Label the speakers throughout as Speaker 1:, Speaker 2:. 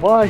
Speaker 1: ማሂ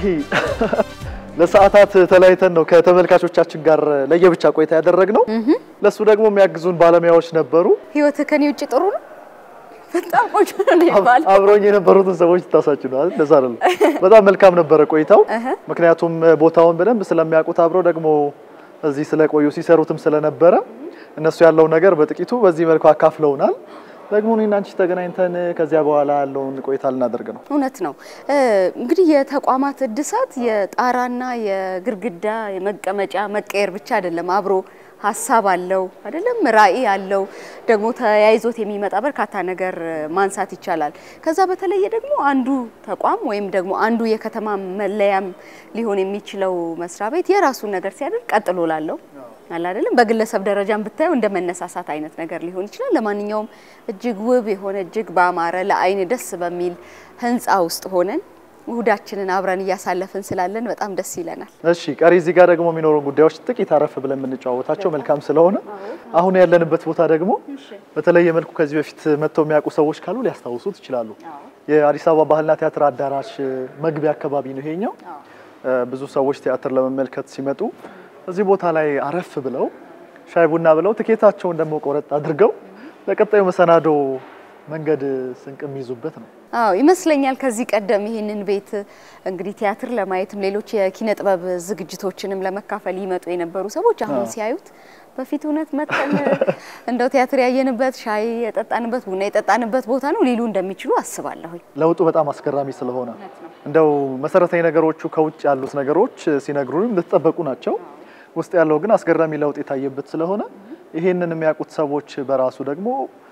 Speaker 1: ለሰዓታት ተለያይተን ነው ከተመልካቾቻችን ጋር ለየብቻ ቆይታ ያደረግነው። ለሱ ደግሞ የሚያግዙን ባለሙያዎች ነበሩ።
Speaker 2: ህይወት ከኔ ውጭ ጥሩ ነው። በጣም ቆንጆ ነው ይባላል።
Speaker 1: አብረውኝ የነበሩትን ሰዎች ታሳችሁ ነው አይደል? እንደዛ አይደለም። በጣም መልካም ነበረ ቆይታው። ምክንያቱም ቦታውን በደንብ ስለሚያውቁት አብረው ደግሞ እዚህ ስለቆዩ ሲሰሩትም ስለነበረ እነሱ ያለውን ነገር በጥቂቱ በዚህ መልኩ አካፍለውናል። ደግሞ እኔና አንቺ ተገናኝተን ከዚያ በኋላ ያለውን ቆይታ ልናደርግ ነው።
Speaker 2: እውነት ነው። እንግዲህ የተቋማት እድሳት የጣራና የግድግዳ የመቀመጫ መቀየር ብቻ አይደለም። አብሮ ሀሳብ አለው አይደለም፣ ራዕይ አለው። ደግሞ ተያይዞት የሚመጣ በርካታ ነገር ማንሳት ይቻላል። ከዛ በተለየ ደግሞ አንዱ ተቋም ወይም ደግሞ አንዱ የከተማ መለያም ሊሆን የሚችለው መስሪያ ቤት የራሱን ነገር ሲያደርግ ቀጥሎ ላለው አለ አይደለም። በግለሰብ ደረጃም ብታየው እንደ መነሳሳት አይነት ነገር ሊሆን ይችላል። ለማንኛውም እጅግ ውብ የሆነ እጅግ በአማረ ለአይን ደስ በሚል ህንፃ ውስጥ ሆነን እሁዳችንን አብረን እያሳለፍን ስላለን በጣም ደስ ይለናል።
Speaker 1: እሺ ቀሪ እዚህ ጋር ደግሞ የሚኖሩ ጉዳዮች ጥቂት አረፍ ብለን የምንጨዋወታቸው መልካም ስለሆነ አሁን ያለንበት ቦታ ደግሞ በተለየ መልኩ ከዚህ በፊት መጥተው የሚያውቁ ሰዎች ካሉ ሊያስታውሱት ይችላሉ። የአዲስ አበባ ባህልና ቲያትር አዳራሽ መግቢያ አካባቢ ነው ይሄኛው። ብዙ ሰዎች ቲያትር ለመመልከት ሲመጡ እዚህ ቦታ ላይ አረፍ ብለው ሻይ ቡና ብለው ትኬታቸውን ደግሞ ቆረጥ አድርገው ለቀጣዩ መሰናዶ መንገድ ስንቅ የሚይዙበት ነው።
Speaker 2: አዎ ይመስለኛል። ከዚህ ቀደም ይህንን ቤት እንግዲህ ቲያትር ለማየትም ሌሎች የኪነ ጥበብ ዝግጅቶችንም ለመካፈል ይመጡ የነበሩ ሰዎች አሁን ሲያዩት በፊት እውነት መጠን እንደው ቲያትር ያየንበት ሻይ የጠጣንበት ቡና የጠጣንበት ቦታ ነው ሊሉ እንደሚችሉ አስባለሁኝ።
Speaker 1: ለውጡ በጣም አስገራሚ ስለሆነ እንደው መሰረታዊ ነገሮቹ ከውጭ ያሉት ነገሮች ሲነግሩንም እንደተጠበቁ ናቸው። ውስጥ ያለው ግን አስገራሚ ለውጥ የታየበት ስለሆነ ይሄንን የሚያውቁት ሰዎች በራሱ ደግሞ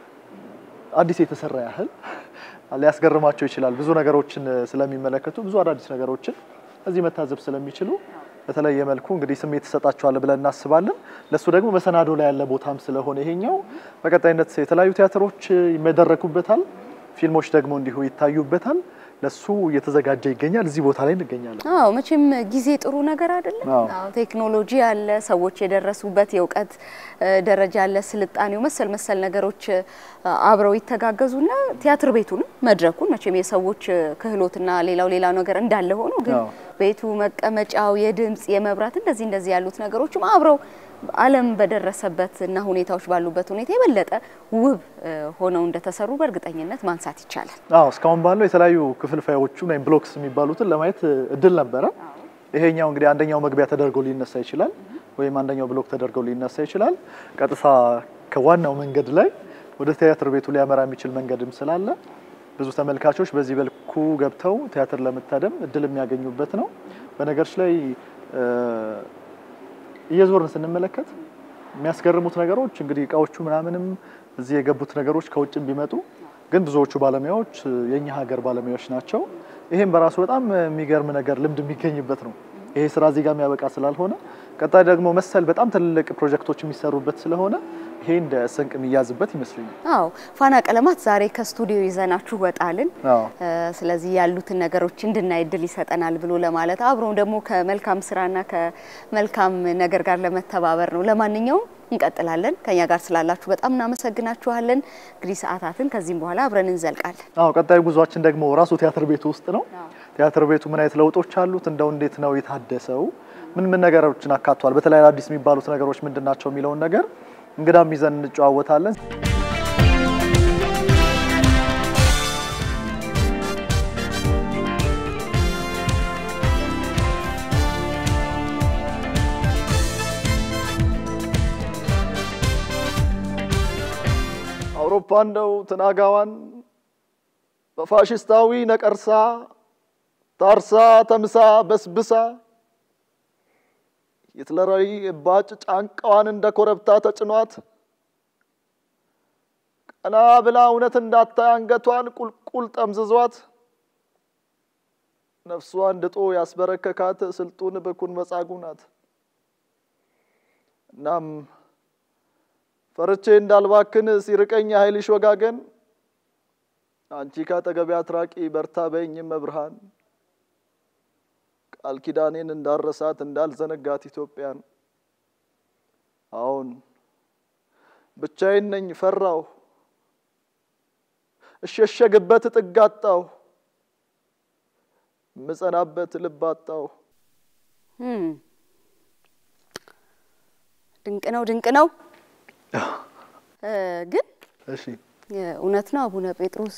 Speaker 1: አዲስ የተሰራ ያህል ሊያስገርማቸው ይችላል። ብዙ ነገሮችን ስለሚመለከቱ ብዙ አዳዲስ ነገሮችን እዚህ መታዘብ ስለሚችሉ በተለየ መልኩ እንግዲህ ስሜት ይሰጣቸዋል ብለን እናስባለን። ለሱ ደግሞ መሰናዶ ላይ ያለ ቦታም ስለሆነ ይሄኛው በቀጣይነት የተለያዩ ቲያትሮች ይመደረኩበታል፣ ፊልሞች ደግሞ እንዲሁ ይታዩበታል። ለሱ እየተዘጋጀ ይገኛል። እዚህ ቦታ ላይ እንገኛለን።
Speaker 2: አዎ መቼም ጊዜ ጥሩ ነገር አይደለም።
Speaker 1: አዎ።
Speaker 2: አዎ ቴክኖሎጂ አለ፣ ሰዎች የደረሱበት የእውቀት ደረጃ አለ፣ ስልጣኔው መሰል መሰል ነገሮች አብረው ይተጋገዙና ቲያትር ቤቱንም መድረኩን መቼም የሰዎች ክህሎትና ሌላው ሌላው ነገር እንዳለ ሆኖ ግን
Speaker 1: አዎ።
Speaker 2: ቤቱ መቀመጫው፣ የድምጽ የመብራት እንደዚህ እንደዚህ ያሉት ነገሮችም አብረው ዓለም በደረሰበት እና ሁኔታዎች ባሉበት ሁኔታ የበለጠ ውብ ሆነው እንደተሰሩ በእርግጠኝነት ማንሳት ይቻላል።
Speaker 1: አዎ እስካሁን ባለው የተለያዩ ክፍልፋዮቹን ወይም ብሎክስ የሚባሉትን ለማየት እድል ነበረ። ይሄኛው እንግዲህ አንደኛው መግቢያ ተደርጎ ሊነሳ ይችላል፣ ወይም አንደኛው ብሎክ ተደርጎ ሊነሳ ይችላል። ቀጥታ ከዋናው መንገድ ላይ ወደ ቲያትር ቤቱ ሊያመራ የሚችል መንገድም ስላለ ብዙ ተመልካቾች በዚህ መልኩ ገብተው ቲያትር ለመታደም እድል የሚያገኙበት ነው። በነገሮች ላይ እየዞርን ስንመለከት የሚያስገርሙት ነገሮች እንግዲህ እቃዎቹ ምናምንም እዚህ የገቡት ነገሮች ከውጭም ቢመጡ ግን ብዙዎቹ ባለሙያዎች የኛ ሀገር ባለሙያዎች ናቸው። ይሄም በራሱ በጣም የሚገርም ነገር ልምድ የሚገኝበት ነው። ይሄ ስራ እዚህ ጋር የሚያበቃ ስላልሆነ ቀጣይ ደግሞ መሰል በጣም ትልልቅ ፕሮጀክቶች የሚሰሩበት ስለሆነ ይሄ እንደ ስንቅ የሚያዝበት ይመስለኛል።
Speaker 2: አዎ ፋና ቀለማት ዛሬ ከስቱዲዮ ይዘናችሁ ወጣልን።
Speaker 1: አዎ
Speaker 2: ስለዚህ ያሉትን ነገሮች እንድናይ እድል ይሰጠናል ብሎ ለማለት አብረው ደግሞ ከመልካም ስራና ከመልካም ነገር ጋር ለመተባበር ነው። ለማንኛውም እንቀጥላለን። ከኛ ጋር ስላላችሁ በጣም እናመሰግናችኋለን። እንግዲህ ሰዓታትን ከዚህም በኋላ አብረን እንዘልቃለን።
Speaker 1: አዎ ቀጣዩ ጉዟችን ደግሞ ራሱ ቲያትር ቤቱ ውስጥ ነው። ቲያትር ቤቱ ምን አይነት ለውጦች አሉት? እንደው እንዴት ነው የታደሰው? ምን ምን ነገሮችን አካቷል? በተለይ አዲስ የሚባሉት ነገሮች ምንድን ናቸው የሚለውን ነገር እንግዳም ይዘን እንጨዋወታለን። አውሮፓ እንደው ትናጋዋን በፋሽስታዊ ነቀርሳ ታርሳ ተምሳ በስብሳ ሂትለራዊ እባጭ ጫንቃዋን እንደ ኮረብታ ተጭኗት ቀና ብላ እውነት እንዳታይ አንገቷን ቁልቁል ጠምዝዟት ነፍሷን ድጦ ያስበረከካት ስልጡን ብኩን መጻጉዕ ናት። እናም ፈርቼ እንዳልባክን ሲርቀኝ ኃይልሽ ወጋገን አንቺ ካጠገቤ አትራቂ በርታ በይኝም መብርሃን ቃል ኪዳኔን እንዳረሳት እንዳልዘነጋት ኢትዮጵያን። አሁን ብቻዬን ነኝ ፈራሁ፣ እሸሸግበት ጥግ አጣሁ። ምጸናበት ልብ አጣው።
Speaker 2: ድንቅ ነው፣ ድንቅ ነው። ግን
Speaker 1: እሺ
Speaker 2: እውነት ነው አቡነ ጴጥሮስ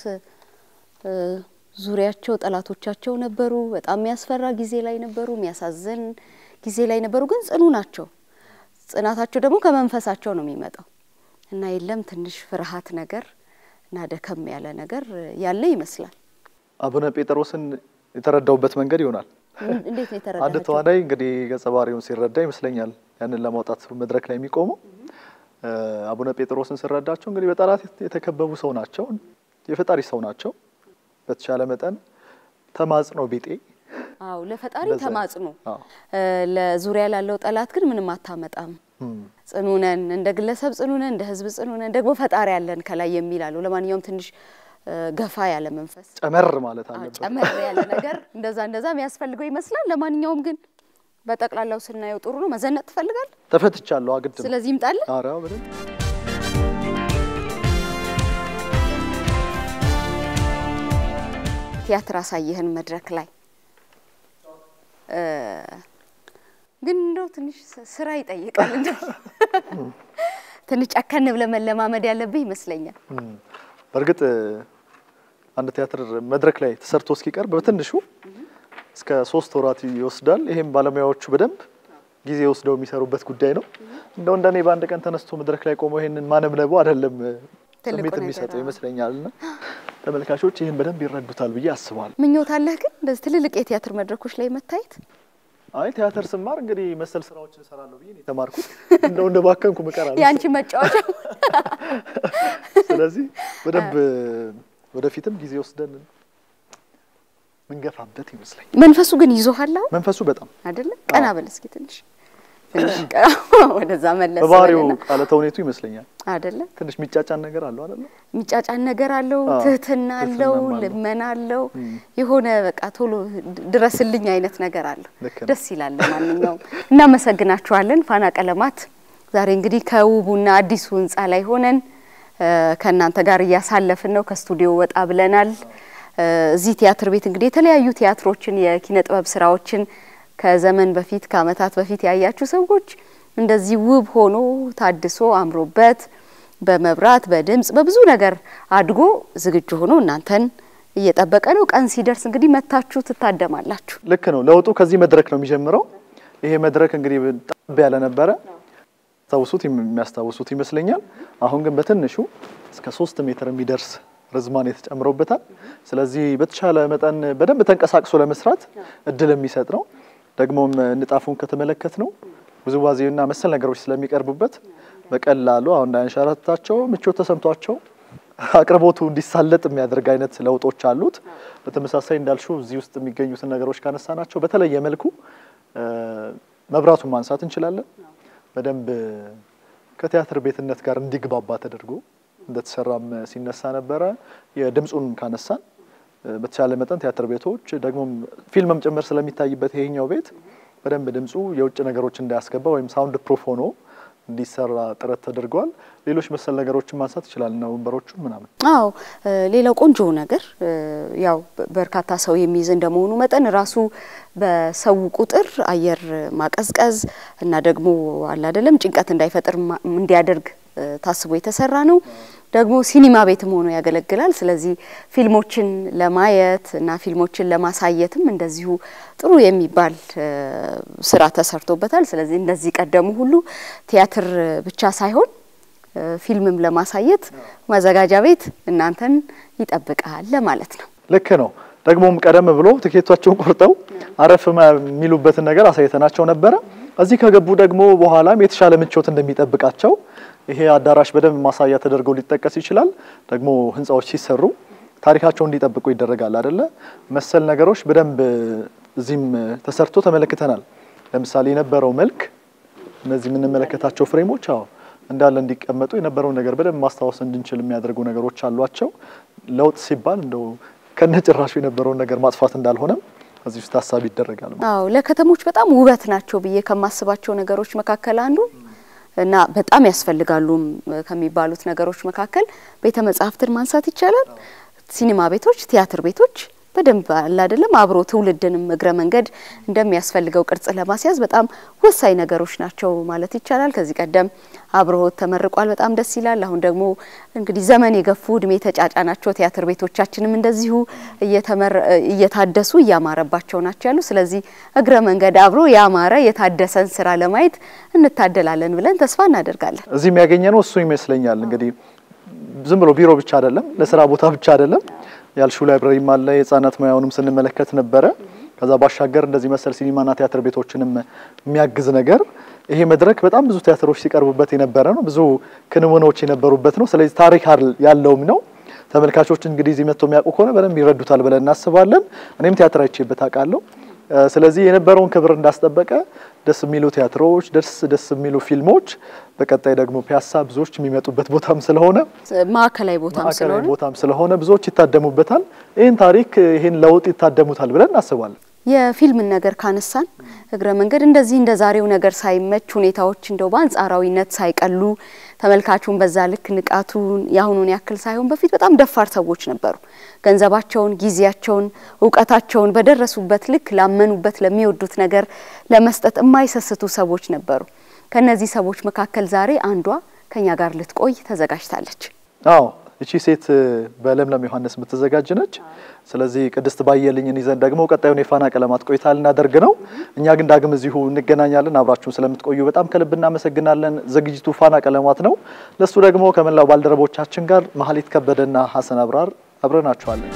Speaker 2: ዙሪያቸው ጠላቶቻቸው ነበሩ። በጣም የሚያስፈራ ጊዜ ላይ ነበሩ፣ የሚያሳዝን ጊዜ ላይ ነበሩ። ግን ጽኑ ናቸው። ጽናታቸው ደግሞ ከመንፈሳቸው ነው የሚመጣው እና የለም ትንሽ ፍርሃት ነገር እና ደከም ያለ ነገር ያለ ይመስላል።
Speaker 1: አቡነ ጴጥሮስን የተረዳውበት መንገድ ይሆናል።
Speaker 2: እንዴት ነው
Speaker 1: አንድ
Speaker 2: የተረዳቸው?
Speaker 1: ተዋናይ እንግዲህ ገጸ ባህሪውን ሲረዳ ይመስለኛል ያንን ለማውጣት መድረክ ላይ የሚቆመው አቡነ ጴጥሮስን ስረዳቸው እንግዲህ በጠላት የተከበቡ ሰው ናቸው። የፈጣሪ ሰው ናቸው። በተቻለ መጠን ተማጽኖ ቢጤ
Speaker 2: አዎ ለፈጣሪ
Speaker 1: እንደዛ።
Speaker 2: ተማጽኖ
Speaker 1: አዎ።
Speaker 2: ለዙሪያ ላለው ጠላት ግን ምንም አታመጣም።
Speaker 1: እም፣
Speaker 2: ጽኑ ነን፣ እንደ ግለሰብ ጽኑ ነን፣ እንደ ሕዝብ ጽኑ ነን፣ ደግሞ ፈጣሪ ያለን ከላይ የሚል አለው። ለማንኛውም ትንሽ እ፣ ገፋ ያለ መንፈስ
Speaker 1: ጨመር ማለት
Speaker 2: አዎ፣
Speaker 1: አለበት።
Speaker 2: ጨመር ያለ ነገር እንደዛ እንደዛ የሚያስፈልገው ይመስላል። ለማንኛውም ግን በጠቅላላው ስናየው ጥሩ ነው። መዘነጥ ትፈልጋል።
Speaker 1: ተፈትቻለሁ አግድም
Speaker 2: ስለዚህ ይምጣልን።
Speaker 1: ኧረ በደንብ
Speaker 2: ቲያትር አሳየህን መድረክ ላይ እ፣ ግን እንደው ትንሽ ስ- ስራ ይጠይቃል። እንደው ትንሽ ጨከን ብለህ መለማመድ ያለብህ ይመስለኛል።
Speaker 1: እም፣ በእርግጥ አንድ ቲያትር መድረክ ላይ ተሰርቶ እስኪቀርብ በትንሹ እስከ ሶስት ወራት ይወስዳል። ይሄም ባለሙያዎቹ በደንብ ጊዜ ወስደው የሚሰሩበት ጉዳይ ነው። እንደው እንደኔ በአንድ ቀን ተነስቶ መድረክ ላይ ቆመው ይሄንን ማነብነቡ አይደለም
Speaker 2: ትልቁ
Speaker 1: ስሜት
Speaker 2: ነገር፣
Speaker 1: የሚሰጠው
Speaker 2: አዎ።
Speaker 1: ይመስለኛል። እና ተመልካቾች ይህን በደንብ ይረዱታል ብዬ አስባለሁ።
Speaker 2: ምኞት አለህ ግን እንደዚህ ትልልቅ የቲያትር መድረኮች ላይ መታየት?
Speaker 1: አይ ቲያትር ስማር እንግዲህ መሰል ስራዎችን እሰራለሁ ብዬ ነው የተማርኩት። እንደው እንደ ባከንኩ ምቀራለሁ።
Speaker 2: የአንቺ መጫወቻ
Speaker 1: ስለዚህ በደንብ ወደፊትም ጊዜ ወስደን ምንገፋበት ይመስለኛል።
Speaker 2: መንፈሱ ግን ይዞሃል አሁን
Speaker 1: መንፈሱ በጣም
Speaker 2: አይደለ? ቀና በል እስኪ ትንሽ ትንሽ ቀና ወደዛ መለስ
Speaker 1: በባህሪው
Speaker 2: በልና
Speaker 1: ቃለ ተውኔቱ ይመስለኛል
Speaker 2: አይደለ?
Speaker 1: ትንሽ የሚጫጫን ነገር አለው አይደለ?
Speaker 2: የሚጫጫን ነገር አለው፣
Speaker 1: አዎ፣
Speaker 2: ትህትና አለው፣
Speaker 1: ትህትናም አለው።
Speaker 2: ልመና አለው፣
Speaker 1: እም።
Speaker 2: የሆነ በቃ ቶሎ ድረስልኝ አይነት ነገር አለው።
Speaker 1: ልክ ነው።
Speaker 2: ደስ ይላል። ለማንኛውም እናመሰግናችኋለን። ፋና ቀለማት ዛሬ እንግዲህ ከውቡና አዲሱ ህንፃ ላይ ሆነን እ፣ ከእናንተ ጋር እያሳለፍን ነው። ከስቱዲዮ ወጣ ብለናል። እ፣ እዚህ ቲያትር ቤት እንግዲህ የተለያዩ ቲያትሮችን የኪነ ጥበብ ስራዎችን ከዘመን በፊት ከአመታት በፊት ያያችሁ ሰዎች እንደዚህ ውብ ሆኖ ታድሶ አምሮበት በመብራት በድምጽ በብዙ ነገር አድጎ ዝግጁ ሆኖ እናንተን እየጠበቀ ነው። ቀን ሲደርስ እንግዲህ መታችሁ ትታደማላችሁ።
Speaker 1: ልክ ነው። ለውጡ ከዚህ መድረክ ነው የሚጀምረው። ይሄ መድረክ እንግዲህ ጠብ ያለ ነበረ ታውሱት የሚያስታውሱት ይመስለኛል። አሁን ግን በትንሹ እስከ ሶስት ሜትር የሚደርስ ርዝማኔ ተጨምሮበታል። ስለዚህ በተቻለ መጠን በደንብ ተንቀሳቅሶ ለመስራት እድል የሚሰጥ ነው። ደግሞም ንጣፉን ከተመለከት ነው ውዝዋዜና መሰል ነገሮች ስለሚቀርቡበት በቀላሉ አሁን እንዳያንሸራትታቸው ምቾት ተሰምቷቸው አቅርቦቱ እንዲሳለጥ የሚያደርግ አይነት ለውጦች አሉት። በተመሳሳይ እንዳልሹ እዚህ ውስጥ የሚገኙትን ነገሮች ካነሳናቸው በተለየ መልኩ እ፣ መብራቱን ማንሳት እንችላለን። በደንብ ከቲያትር ቤትነት ጋር እንዲግባባ ተደርጎ እንደተሰራም ሲነሳ ነበረ። የድምፁን ካነሳን እ፣ በተቻለ መጠን ቲያትር ቤቶች ደግሞም ፊልምም ጭምር ስለሚታይበት ይሄኛው ቤት በደንብ ድምፁ የውጭ ነገሮች እንዳያስገባ ወይም ሳውንድ ፕሩፍ ሆኖ እንዲሰራ ጥረት ተደርጓል። ሌሎች መሰል ነገሮችን ማንሳት ይችላል እና ወንበሮቹን ምናምን
Speaker 2: አዎ እ፣ ሌላው ቆንጆ ነገር እ፣ ያው በ- በርካታ ሰው የሚይዝ እንደመሆኑ መጠን ራሱ በሰው ቁጥር አየር ማቀዝቀዝ እና ደግሞ አለ አይደለም ጭንቀት እንዳይፈጥር ማ- እንዲያደርግ እ፣ ታስቦ የተሰራ ነው። ደግሞ ሲኒማ ቤትም ሆኖ ያገለግላል። ስለዚህ ፊልሞችን ለማየት እና ፊልሞችን ለማሳየትም እንደዚሁ ጥሩ የሚባል እ፣ ስራ ተሰርቶበታል። ስለዚህ እንደዚህ ቀደሙ ሁሉ ቲያትር ብቻ ሳይሆን እ፣ ፊልምም ለማሳየት ማዘጋጃ ቤት እናንተን ይጠብቃል ለማለት ነው።
Speaker 1: ልክ ነው። ደግሞም ቀደም ብሎ ትኬቷቸውን ቆርጠው አረፍ ማ- የሚሉበትን ነገር አሳይተናቸው ነበረ። እዚህ ከገቡ ደግሞ በኋላም የተሻለ ምቾት እንደሚጠብቃቸው ይሄ አዳራሽ በደንብ ማሳያ ተደርገው ሊጠቀስ ይችላል። ደግሞ ህንፃዎች ሲሰሩ ታሪካቸውን እንዲጠብቁ ይደረጋል አይደለ? መሰል ነገሮች በደንብ እዚህም ተሰርቶ ተመለክተናል። ለምሳሌ የነበረው መልክ እነዚህ የምንመለከታቸው ፍሬሞች አዎ እንዳለ እንዲቀመጡ የነበረውን ነገር በደንብ ማስታወስ እንድንችል የሚያደርጉ ነገሮች አሏቸው። ለውጥ ሲባል እንደው ከነጭራሹ የነበረውን ነገር ማጥፋት እንዳልሆነም እዚህ ውስጥ ታሳቢ ይደረጋል።
Speaker 2: አዎ ለከተሞች በጣም ውበት ናቸው ብዬ ከማስባቸው ነገሮች መካከል አንዱ እና በጣም ያስፈልጋሉም ከሚባሉት ነገሮች መካከል ቤተ መጻሕፍትን ማንሳት ይቻላል። ሲኒማ ቤቶች፣ ቲያትር ቤቶች በደንብ አለ አይደለም አብሮ ትውልድንም እግረ መንገድ እንደሚያስፈልገው ቅርጽ ለማስያዝ በጣም ወሳኝ ነገሮች ናቸው ማለት ይቻላል። ከዚህ ቀደም አብርሆት ተመርቋል። በጣም ደስ ይላል። አሁን ደግሞ እንግዲህ ዘመን የገፉ እድሜ ተጫጫናቸው ቲያትር ቤቶቻችንም እንደዚሁ እየታደሱ እያማረባቸው ናቸው ያሉ። ስለዚህ እግረ መንገድ አብሮ ያማረ የታደሰን ስራ ለማየት እንታደላለን ብለን ተስፋ እናደርጋለን።
Speaker 1: እዚህ የሚያገኘ ነው እሱ ይመስለኛል እንግዲህ ዝም ብሎ ቢሮ ብቻ አይደለም፣ ለስራ ቦታ ብቻ አይደለም። ያልሹ ላይብረሪም አለ። የህጻናት ሙያውንም ስንመለከት ነበረ። ከዛ ባሻገር እንደዚህ መሰል ሲኒማና ቲያትር ቤቶችንም የሚያግዝ ነገር ይሄ መድረክ በጣም ብዙ ቲያትሮች ሲቀርቡበት የነበረ ነው። ብዙ ክንውኖች የነበሩበት ነው። ስለዚህ ታሪክ ያለውም ነው። ተመልካቾች እንግዲህ እዚህ መጥተው የሚያውቁ ከሆነ በደንብ ይረዱታል ብለን እናስባለን። እኔም ቲያትር አይቼበት አውቃለሁ። ስለዚህ የነበረውን ክብር እንዳስጠበቀ ደስ የሚሉ ቲያትሮች፣ ደስ ደስ የሚሉ ፊልሞች በቀጣይ ደግሞ ፒያሳ ብዙዎች የሚመጡበት ቦታም ስለሆነ
Speaker 2: ማዕከላዊ ቦታም
Speaker 1: ማዕከላዊ
Speaker 2: ስለሆነ
Speaker 1: ቦታም ስለሆነ ብዙዎች ይታደሙበታል። ይህን ታሪክ ይህን ለውጥ ይታደሙታል ብለን እናስባለን።
Speaker 2: የፊልምን ነገር ካነሳን እግረ መንገድ እንደዚህ እንደ ዛሬው ነገር ሳይመች ሁኔታዎች እንደው በአንጻራዊነት ሳይቀሉ ተመልካቹን በዛ ልክ ንቃቱን የአሁኑን ያክል ሳይሆን በፊት በጣም ደፋር ሰዎች ነበሩ። ገንዘባቸውን፣ ጊዜያቸውን፣ እውቀታቸውን በደረሱበት ልክ ላመኑበት ለሚወዱት ነገር ለመስጠት የማይሰስቱ ሰዎች ነበሩ። ከነዚህ ሰዎች መካከል ዛሬ አንዷ ከኛ ጋር ልትቆይ ተዘጋጅታለች።
Speaker 1: አዎ እቺ ሴት በለምለም ዮሐንስ የምትዘጋጅ ነች። ስለዚህ ቅድስት ባየልኝን ይዘን ደግሞ ቀጣዩን የፋና ቀለማት ቆይታ ልናደርግ ነው። እኛ ግን ዳግም እዚሁ እንገናኛለን። አብራችሁን ስለምትቆዩ በጣም ከልብ እናመሰግናለን። ዝግጅቱ ፋና ቀለማት ነው። ለሱ ደግሞ ከመላው ባልደረቦቻችን ጋር መሀሊት ከበደና ሀሰን አብራር አብረናችኋለን።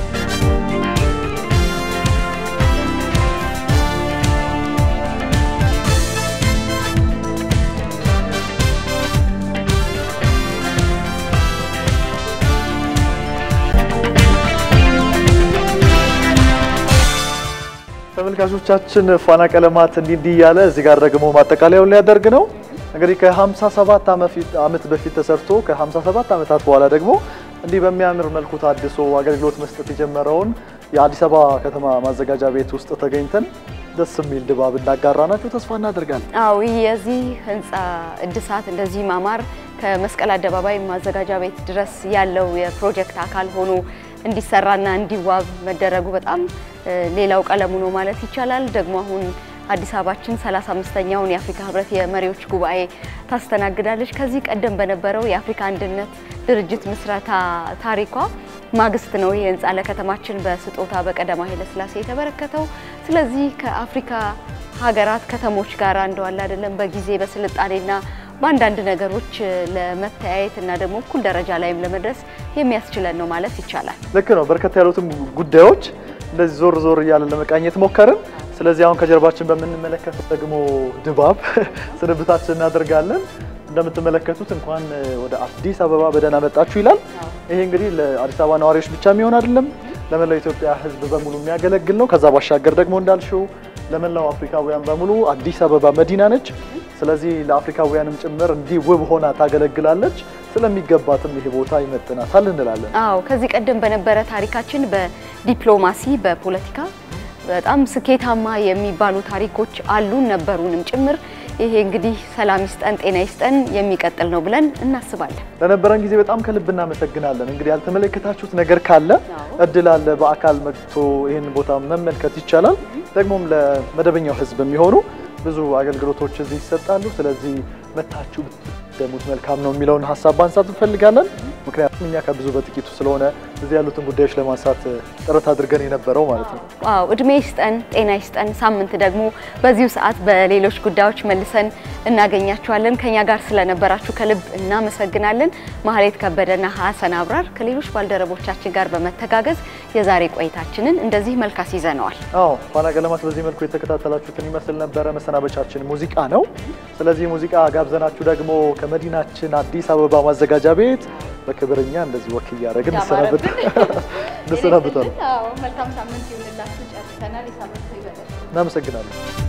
Speaker 1: ተመልካቾቻችን ፋና ቀለማት እንዲህ እንዲህ እያለ እዚህ ጋር ደግሞ ማጠቃለያውን ሊያደርግ ነው። እንግዲህ ከ57 ዓመት በፊት ተሰርቶ ከ57 ዓመታት በኋላ ደግሞ እንዲህ በሚያምር መልኩ ታድሶ አገልግሎት መስጠት የጀመረውን የአዲስ አበባ ከተማ ማዘጋጃ ቤት ውስጥ ተገኝተን ደስ የሚል ድባብ እናጋራናችሁ ተስፋ እናደርጋለን።
Speaker 2: አዎ ይህ የዚህ ህንፃ እድሳት እንደዚህ ማማር ከመስቀል አደባባይ ማዘጋጃ ቤት ድረስ ያለው የፕሮጀክት አካል ሆኖ እንዲሰራና እንዲዋብ መደረጉ በጣም ሌላው ቀለሙ ነው ማለት ይቻላል። ደግሞ አሁን አዲስ አበባችን 35ኛውን የአፍሪካ ህብረት የመሪዎች ጉባኤ ታስተናግዳለች። ከዚህ ቀደም በነበረው የአፍሪካ አንድነት ድርጅት ምስረታ ታሪኳ ማግስት ነው ይህ ህንፃ ለከተማችን በስጦታ በቀዳማዊ ኃይለሥላሴ የተበረከተው። ስለዚህ ከአፍሪካ ሀገራት ከተሞች ጋር እንደዋለ አይደለም በጊዜ በስልጣኔና በአንዳንድ ነገሮች ለመተያየት እና ደግሞ እኩል ደረጃ ላይም ለመድረስ የሚያስችለን ነው ማለት ይቻላል።
Speaker 1: ልክ ነው። በርከት ያሉትም ጉዳዮች እንደዚህ ዞር ዞር እያለን ለመቃኘት ሞከርን። ስለዚህ አሁን ከጀርባችን በምንመለከተው ደግሞ ድባብ ስንብታችን እናደርጋለን። እንደምትመለከቱት እንኳን ወደ አዲስ አበባ በደህና መጣችሁ ይላል። ይሄ እንግዲህ ለአዲስ አበባ ነዋሪዎች ብቻ የሚሆን አይደለም፣ ለመላው ኢትዮጵያ ሕዝብ በሙሉ የሚያገለግል ነው። ከዛ ባሻገር ደግሞ እንዳልሽው ለመላው አፍሪካውያን በሙሉ አዲስ አበባ መዲና ነች። ስለዚህ ለአፍሪካውያንም ጭምር እንዲህ ውብ ሆና ታገለግላለች። ስለሚገባትም ይሄ ቦታ ይመጥናታል እንላለን።
Speaker 2: አዎ ከዚህ ቀደም በነበረ ታሪካችን በዲፕሎማሲ በፖለቲካ በጣም ስኬታማ የሚባሉ ታሪኮች አሉን ነበሩንም ጭምር። ይሄ እንግዲህ ሰላም ይስጠን ጤና ይስጠን የሚቀጥል ነው ብለን እናስባለን።
Speaker 1: ለነበረን ጊዜ በጣም ከልብ እናመሰግናለን። እንግዲህ ያልተመለከታችሁት ነገር ካለ እድል አለ፣ በአካል መጥቶ ይህን ቦታ መመልከት ይቻላል። ደግሞም ለመደበኛው ሕዝብ የሚሆኑ ብዙ አገልግሎቶች እዚህ ይሰጣሉ። ስለዚህ መታችሁ ብትደሙት መልካም ነው የሚለውን ሀሳብ ማንሳት እንፈልጋለን። ምክንያቱም እኛ ከብዙ በጥቂቱ ስለሆነ እዚህ ያሉትን ጉዳዮች ለማንሳት ጥረት አድርገን የነበረው ማለት ነው።
Speaker 2: አዎ እድሜ ይስጠን ጤና ይስጠን። ሳምንት ደግሞ በዚሁ ሰዓት በሌሎች ጉዳዮች መልሰን እናገኛችኋለን። ከኛ ጋር ስለነበራችሁ ከልብ እናመሰግናለን። ማህሌት ከበደና ሀሰን አብራር ከሌሎች ባልደረቦቻችን ጋር በመተጋገዝ የዛሬ ቆይታችንን እንደዚህ መልካስ ይዘነዋል።
Speaker 1: አዎ ፋና ቀለማት በዚህ መልኩ የተከታተላችሁትን ይመስል ነበረ። መሰናበቻችን ሙዚቃ ነው። ስለዚህ ሙዚቃ ጋብዘናችሁ ደግሞ ከመዲናችን አዲስ አበባ ማዘጋጃ ቤት በክብርኛ እንደዚህ ወክ እያደረግን እንሰናበታለን።
Speaker 2: መልካም ሳምንት ይሁንላችሁ። ጨርሰናል። የሳምንቱ ይበላል።
Speaker 1: እናመሰግናለን።